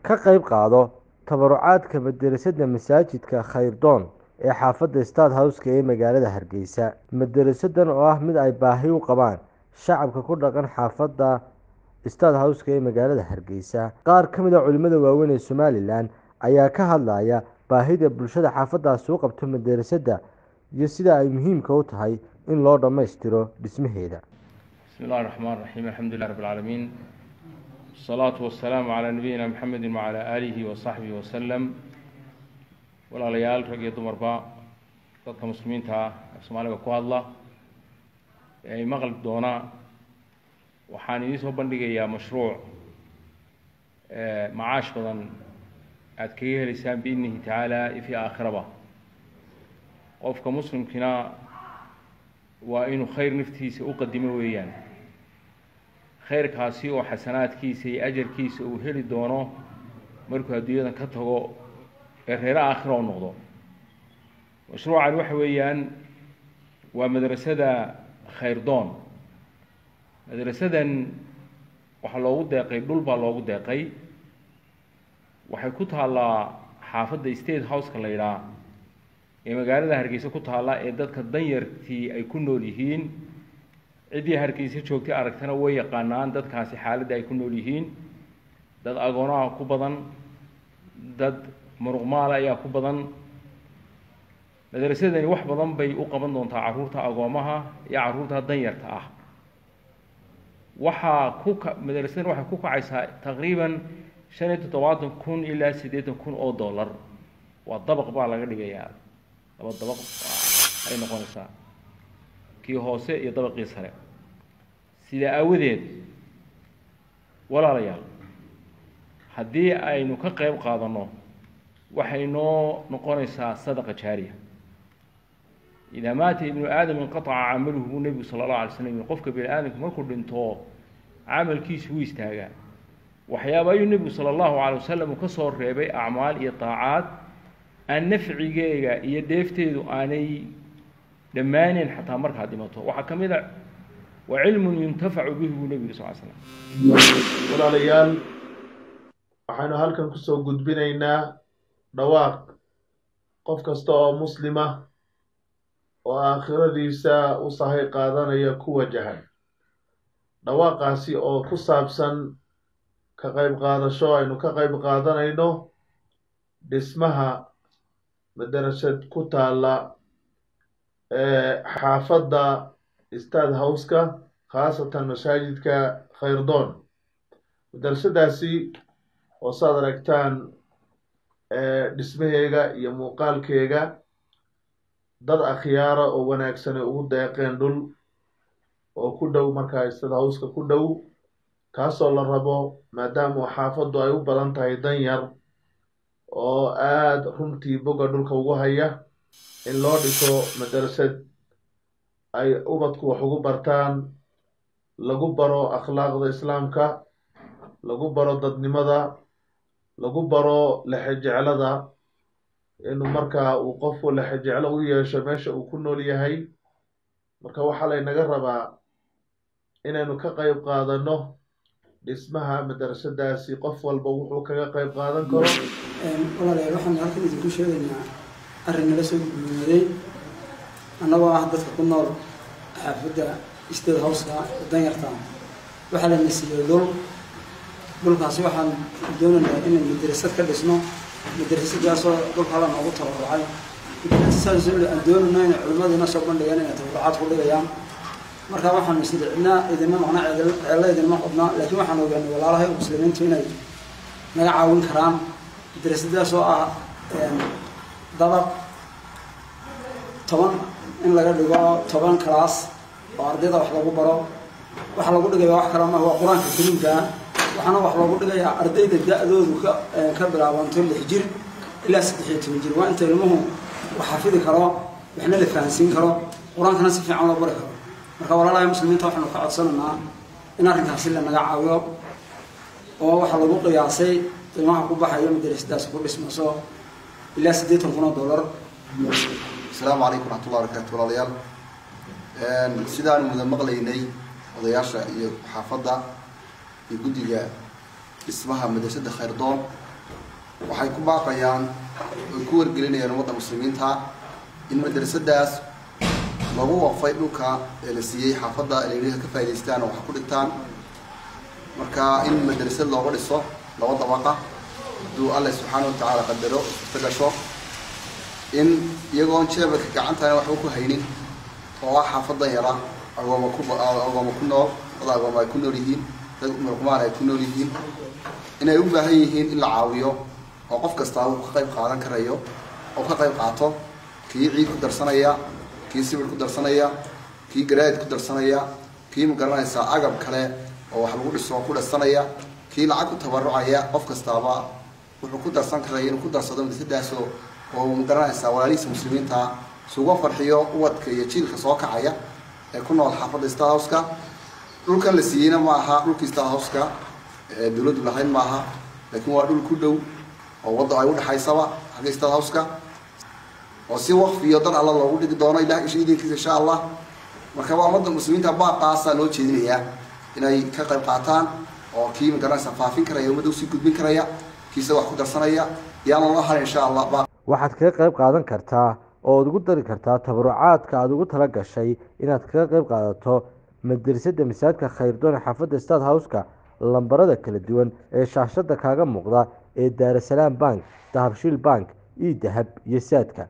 ka qayb qaado tabarucaadka madarasada masaajidka khayrdoon ee xaafadda stad howska ee magaalada hargeysa madarasadan oo ah mid ay baahi u qabaan shacabka ku dhaqan xaafadda stad howska ee magaalada hargeysa qaar ka mid a culimada waaweyn ee somalilan ayaa ka hadlaya baahida bulshada xaafadaasi u qabto madarasada iyo sida ay muhiimka u tahay in loo dhammaystiro dhismaheeda بسم الله الرحمن الرحيم الحمد لله رب العالمين الصلاة والسلام على نبينا محمد وعلى آله وصحبه وسلم walaalayaal rag iyo dumarba dadka muslimiinta ah ee soomaaliga ku hadla ee ay maqli doona waxaan idiin soo bandhigayaa mashruuc macaash badan aada kaga helaysaan biidnihi tacaala fi aakhiraba qofka muslimkina waa inuu khayr naftiisa u qadimo weeyaan khayrkaasi oo xasanaadkiisa iyo ajarkiisa uu heli doono markuu adduunyadan ka tago ee reere aakhira oo noqdo mashruucani waxa weeyaan waa madrasada khayrdoon madrasadan waxaa loogu deeqay dhul baa loogu deeqay waxay ku taallaa xaafadda state houseka la yidhaah ee magaalada hargeysa ku taalla ee dadka danyartii ay ku nool yihiin ciddii hargeysa joogtay aragtana way yaqaanaan dadkaasi xaaladda ay ku nool yihiin dad agoonaha ku badan dad muruqmaala ayaa ku badan madrasadani wax badan bay u qaban doontaa carruurta agoomaha iyo carruurta danyarta ah waxaa ku ka madrasadan waxay ku kacaysaa taqriiban shan iyo toddobaatan kun ilaa siddeetan kun oo dollar waa dabaq baa laga dhigayaa laba dabaq ay noqonaysaa kii hoose iyo dabaqii sare sidaa aawadeed walaalayaal haddii aynu ka qayb qaadanno waxay noo noqonaysaa sadaqa jaariya idaa maata ibnu aadam inqataca camaluhu buu nebigu sala allahu alay slam yiri qofka bini aadamka markuu dhinto camalkiisu wuu istaagaa waxyaaba ayuu nebigu sala allahu calay wasalam uu ka soo reebay acmaal iyo daacaad aan nafcigeega iyo dheefteedu aanay dhammaaneyn xataa markaad dhimato waxaa ka mid a wa cilmun yuntafacu bihi buu nebigu sal l slam walaalayaal waxaynu halkan kusoo gudbinaynaa dhawaaq qof kasta oo muslima oo aakhiradiisa u sahay qaadanaya ku wajahan dhawaaqaasi oo ku saabsan ka qayb qaadasho aynu ka qayb qaadanayno dhismaha madarasad ku taalla xaafadda stad howska khaasatan masaajidka khayrdoon madarasadaasi oo saad aragtaan dhismaheega iyo muuqaalkeega dad akhyaara oo wanaagsan ay ugu deeqeen dhul oo ku dhow markaa stad howska ku dhow kaasoo la rabo maadaama xaafaddu ay u badan tahay danyar oo aada runtii boga dhulka ugu haya in loo dhiso madarasad ay ubadku wax ugu bartaan lagu baro akhlaaqda islaamka lagu baro dadnimada lagu baro lexejeclada inuu markaa uu qofku lexejeclo u yeesho meesha uu ku nool yahay marka waxaa laynaga rabaa inaynu ka qayb qaadanno dhismaha madarasadaasi qof walba wuxuu kaga qayb qaadan karo walaalayaal waxaanu halkan idinku sheegaynaa arrin nala soo gudbiyooday annagoo ah dadka ku nool xaafadda state houseka danyarta waxaa la nasiiyey dhul dhulkaasi waxaan doonaynaa inay madrasad ka dhisno madrasadaasoo dhulka la noogu tabarucay madrasadaasoo aan doonayno inay culimmadiina soo bandhigeen inay tabarucaad ku dhigayaan marka waxaanu isida cidnaa idinma maqna ceello idinma qodnaa laakiin waxaan ogaanay walaalahay muslimiintu inay naga caawin karaan madrasadaas oo ah dabaq toban in laga dhigo toban class oo ardayda wax lagu baro waxa lagu dhigaya wax kale maaha waa qur-aanka kariimkaa waxaana wax loogu dhigayaa ardayda da-doodu ka ka bilaabanto lix jir ilaa saddex iyo toban jir waa inta ilmuhu wax xafidi karo waxna la fahansiin karo qur-aankana si fiican loo bari karo marka walaalahay muslimiinta waxaanu ka codsanaynaa in arrinkaasi lanaga caawiyo oo waxaa lagu qiyaasay qiimaha ku baxayo madarasadaas ku dhismayso ilaa siddeetan kun oo dollar asalaamu calaykum raxmatullah barakaatu walaalayaal sidaanu muda maqlaynay odayaasha iyo xaafadda iyo guddiga dhismaha madrasada khayrdoon waxay ku baaqayaan oy ku wargelinayaan ummadda muslimiinta in madrasadaas lagu waqfay dhulka ee la siiyey xaafadda inay ka faa'idaystaan oo wax ku dhigtaan marka in madrasad looga dhiso laba dabaqa hadduu alle subxaana watacaala qadaro suurta gasho in iyagoon jeebaka gacantana waxba ku haynin oo ah xaafadan yara agooma ku agooma ku nool dad agooma ay ku nool yihiin dad mulqumaan ay ku nool yihiin inay u baahan yihiin in la caawiyo oo qof kastaa uu ka qayb qaadan karayo oo ka qayb qaato kii ciid ku darsanaya kii sibir ku darsanaya kii garaad ku darsanaya kii magaranaysaa agab kale oo wax lagu dhiso ku dhasanaya kii lacag ku tabarucaya qof kastaaba wuxuu ku darsan karaya inuu ku darsado madrasadaasoo oo magaranaysaa walaalihiisa muslimiinta suuga farxiyo ubadka iyo jiilka soo kacaya ee ku nool xaafadda star houseka dhulkan la siiyeyna ma aha dhulkii star houseka ee dawladdu lahayn ma aha laakiin waa dhul ku dhow oo wadda ay udhexaysaba xagga star houseka oo si waqfiyo dan alla loogu dhigi doono ilah isha idinkiisa insha allah marka waa ummadda muslimiinta baaqaasaa loo jeedinayaa inay ka qayb qaataan oo kii magaranaysa faafin karaya ummadda usii gudbin karaya kiisa wax ku darsanaya yaana loo harin insha allah waxaad kaga qayb qaadan kartaa oo ad ugu dari kartaa tabarucaadka aada ugu tala gashay inaad kaga qayb qaadato madrasada masaajidka khayrdoon xaafadda stad houseka lambarada kala duwan ee shaashada kaaga muuqda ee daarasalaam bank dahabshiil bank io dahab iyo saadka